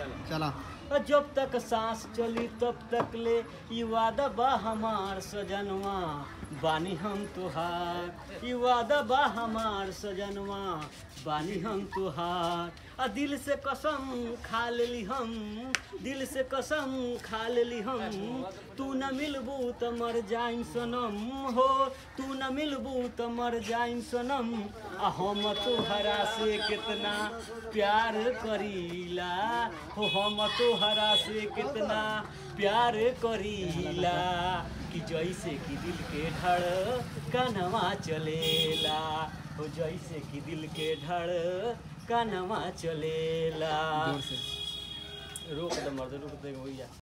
चला जब तक सांस चली तब तक ले ई वादा बा हमार सजनवा बानी हम तुहार ई वादा बा हमार सजनवा बानी हम तुहार आ दिल से कसम खा लेली हम दिल से कसम खा लेली हम तू न मिलबू त मर जाइम सनम हो तू न मिलबू त मर जाइम सनम आ हम तोहरा से कितना प्यार करीला हो हम तोहरा से कितना प्यार करीला कि जैसे कि दिल के धड़ कनवा चलेला हो जैसे कि दिल के धड़ कनवा चलेला जोर से रोक दे मर्द रोक दे भैया